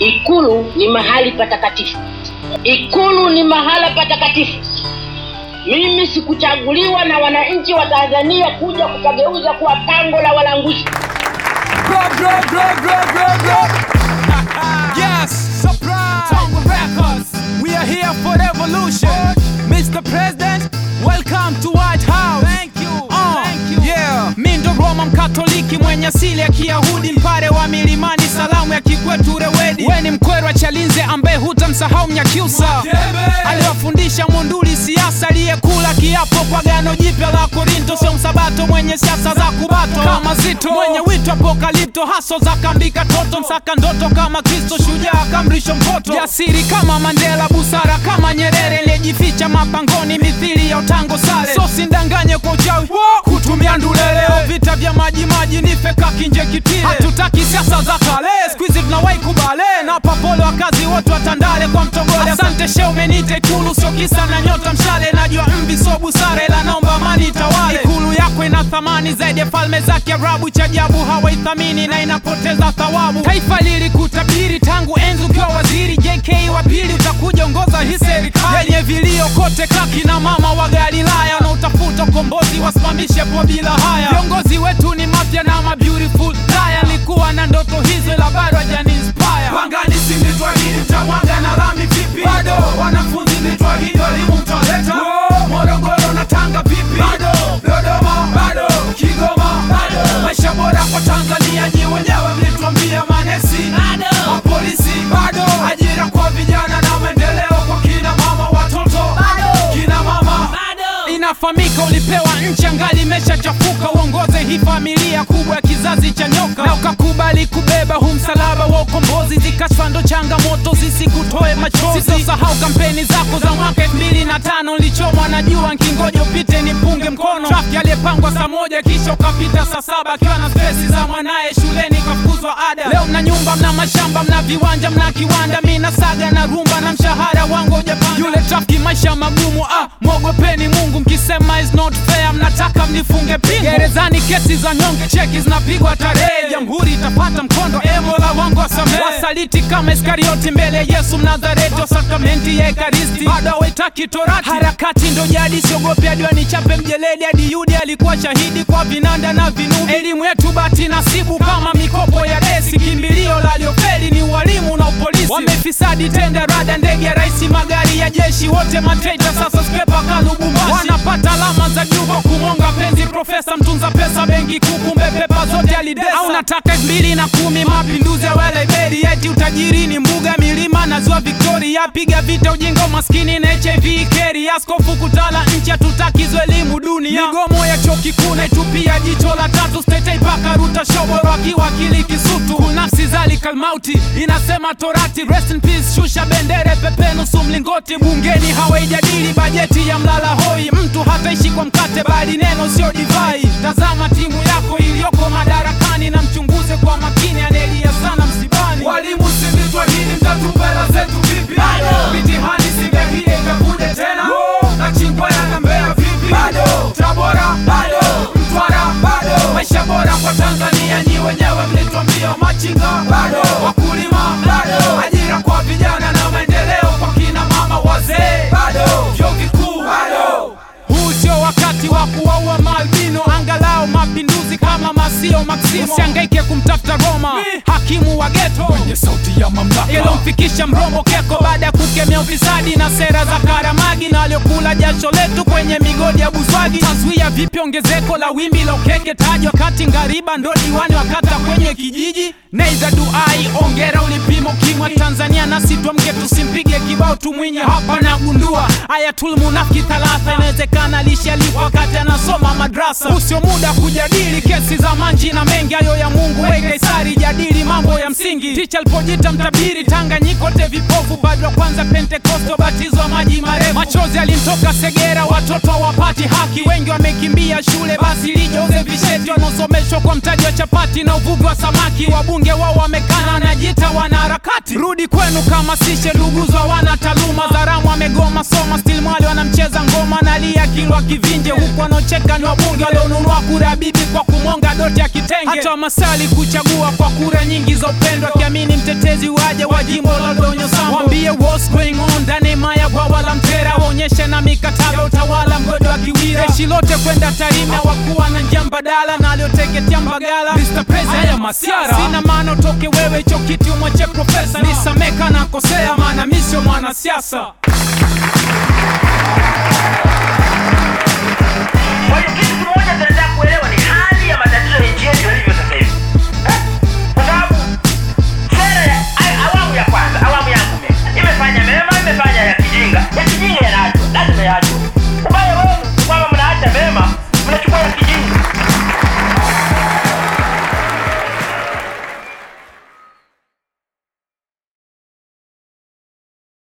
Ikulu ni mahali patakatifu. Ikulu ni mahala patakatifu. Mimi sikuchaguliwa na wananchi wa Tanzania kuja kukageuza kuwa pango la walanguzi. Grow, grow, grow, grow, grow, grow. yes, surprise. Tongue Records. We are here for revolution. Mr. President, welcome to White House. Thank you. Thank you. Yeah. Mi ndo Roma Mkatoliki mwenye asili ya Kiyahudi, mpare wa milimani, salamu ya kikwetu Rewedi. We ni mkwerwa Chalinze ambaye hutamsahau Mnyakyusa aliwafundisha Munduli siasa, aliyekula kiapo kwa gano jipya la Korinto, sio msabato mwenye siasa za kubato kama Zito, mwenye wito apokalipto, haso za kambika toto, msaka ndoto kama Kristo, shujaa kamrisho mpoto, jasiri kama Mandela, busara kama Nyerere, aliyejificha mapangoni mithili ya utango sale, so sindanganye kwa uchawi kutumia nduleleo, vita vya maji maji ni feka kinje kitile, hatutaki siasa za kale, squeeze tunawahi kubale na papole wakazi wote watandale kwa mtogole. Asante she umenite Ikulu, sio kisa na nyota mshale, najua mvi so busara, ila naomba amani itawale. Ikulu yako ina thamani zaidi ya falme za Kiarabu, cha ajabu hawaithamini na inapoteza thawabu. Taifa lilikutabiri tangu enzi ukiwa waziri, JK wa pili utakuja ongoza hii serikali yenye vilio kote, kaki na mama wa Galilaya na utafuta ukombozi, wasimamishe po bila haya. Viongozi wetu ni mafya na ma beautiful liar, nilikuwa na ndoto hizo ila bado hajani inspire. Pangani simnitwahidi mtamwaga na lami vipi? Bado wanafunzi nitwahidi walimu mtaleta Morogoro na Tanga vipi? Bado Dodoma bado Kigoma bado maisha bora kwa Tanzania nyi wenyewe mlituambia manesi bado mapolisi bado ajira kwa vijana na maendeleo kwa kina mama watoto bado kina mama bado inafahamika ulipewa nchi angali imeshachafuka uongoze hii familia kubwa ya kizazi cha nyoka na ukakubali kubeba huu msalaba wa ukombozi zikashfa ndo changamoto zisikutoe machozi sitosahau kampeni zako za mwaka elfu mbili na tano nilichomwa na jua nkingoja upite nipunge mkono trafiki aliyepangwa saa moja kisha ukapita saa saba akiwa na stresi za mwanaye shuleni kafukuzwa ada leo mna nyumba mna mashamba mna viwanja mna kiwanda mi na saga na rumba na mshahara wangu ujapanda yule trafiki maisha magumu ah mwogopeni mungu mkisema is not fair mnataka mnifunge pingu gerezani kesi za nyonge cheki zinapigwa tarehe jamhuri itapata mkondo emola wangu wasamehe wasaliti kama iskarioti mbele ya yesu mnazareti wa sakramenti ya ekaristi bado hawaitaki torati harakati ndo jadi siogopi hadi wanichape mjeledi hadi yudi alikuwa shahidi kwa vinanda na vinubi elimu yetu bati nasibu kama mikopo ya desi kimbilio la liofeli ni ualimu na upolisi wamefisadi tenda rada ndege ya raisi magari ya jeshi wote matreita sasa skrepa kalubumbashi wanapata alama za juu kwa kumonga penzi profesa mtunza pesa benki kuu kumbe pepa zote alidesa au nataka elfu mbili na kumi mapinduzi ya welebeli eti utajiri ni mbuga milima na ziwa victoria piga vita ujinga umaskini na hiv keri askofu kutala nchi hatutakizwa elimu dunia migomo ya chuo kikuu naitupia jicho la tatu stetei paka ruta shoboro akiwa akili kisutu kunafsi zali kalmauti inasema torati rest in peace shusha bendere pepe nusu mlingoti bungeni hawaijadili bajeti ya mlala hoi mtu hataishi kwa mkate bali neno sio divai tazama timu yako iliyoko madarakani na mchunguze kwa makini anelia sana msibani walimu sivitwahidi mtatupa hela zetu vipi mitihani singehie ikakuja tena na chingwaya na mbea vipi tabora mtwara maisha bora kwa tanzania nyi wenyewe mlitwambia machinga wakulima ajira kwa vijana na maendeleo kwa kina mama wazee vyuo vikuu huu sio wakati wa kuwaua maalbino angalau mapinduzi kama masio maksimo usiangaike kumtafuta roma hakimu wa geto kwenye sauti ya mamlaka ilomfikisha mrombo keko baada ya kukemea ufisadi na sera za karamagi na waliokula jasho letu kwenye migodi ya buzwagi taswia vipi ongezeko la wimbi la ukeke tajwa kati ngariba ndo diwani wakata kwenye kijiji neiza duai ongera ulipimo kimwa tanzania nasi twamke tusimpige kibao tumwinye hapa nagundua ayatul munafiki thalatha inawezekana lishalipwa wakati anasoma madrasa usio muda kujadili kesi za manji na mengi hayo ya mungu we kaisari jadili mambo ya msingi ticha alipojita mtabiri tanganyikote vipofu bado wa kwanza pentekosto batizwa maji marefu machozi alimtoka segera watoto wapati haki wengi wamekimbia shule basi lijoze visheti wanaosomeshwa kwa mtaji wa chapati na uvuvi wa samaki wabunge wao wamekana wanajiita wanaharakati rudi kwenu kama sishe nduguzwa wana taaluma zaramu amegoma soma stil mwali wanamcheza ngoma na wanalia kilwa kivinje huku wanaocheka ni wabunge walionunua kura ya bibi kwa kumwonga doti ya kitenge hata wamasali kuchagua kwa kura nyingi za upendo akiamini mtetezi waje wa jimbo la donyo sambo wambie what's going on ndani maya bwawa la mtera waonyeshe na mikataba utawala mgodo wa kiwira jeshi lote kwenda tarime wakuwa na njia mbadala na alioteketea mbagala Mr. President, haya masiara sina maana utoke wewe hicho kiti umwache profesa nisameka na kosea maana mi sio mwanasiasa Kwa hiyo kitu kimoja